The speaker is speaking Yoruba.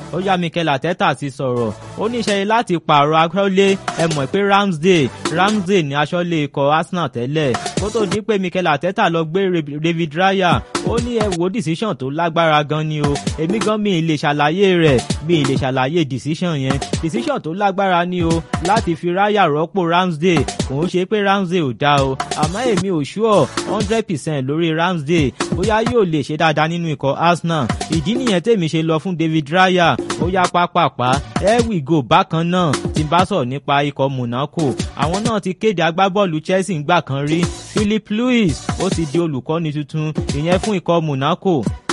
ó yá Mikel Arteta ti sọ̀rọ̀ ó ní iṣẹ́ láti pààrọ̀ aṣọ́lé ẹ mọ̀ pé Ramsdale Ramsdale ní aṣọ́lé ikọ̀ Arsenal tẹ́lẹ̀ kó tó di pé Mikel Arteta lọ gbé David Raya ó ní ẹ wo decision tó lágbára gan ni o èmi gan mi ì lè ṣàlàyé rẹ̀ mi ì lè ṣàlàyé decision yẹn decision tó lágbára ni o láti fi Raya rọ́pò Ramsdale kò ń ṣe pé Ramsdale ò dá o àmọ́ èmi ò sure hundred percent lórí Ramsdale bóyá yóò lè ṣe dáadáa nínú ikọ̀ Arsenal ìdí nìyẹn tèmi ṣe lọ fún David Raya ó yá pápápá here we go bákan náà tí n bá sọ̀rọ̀ nípa ikọ̀ Monaco àwọn náà ti kéde agbábọ́ọ̀lù Chelsea ńgbà kan rí Philip Luis ó ti di olùkọ́ni tuntun ìyẹn fún ikọ̀ Monaco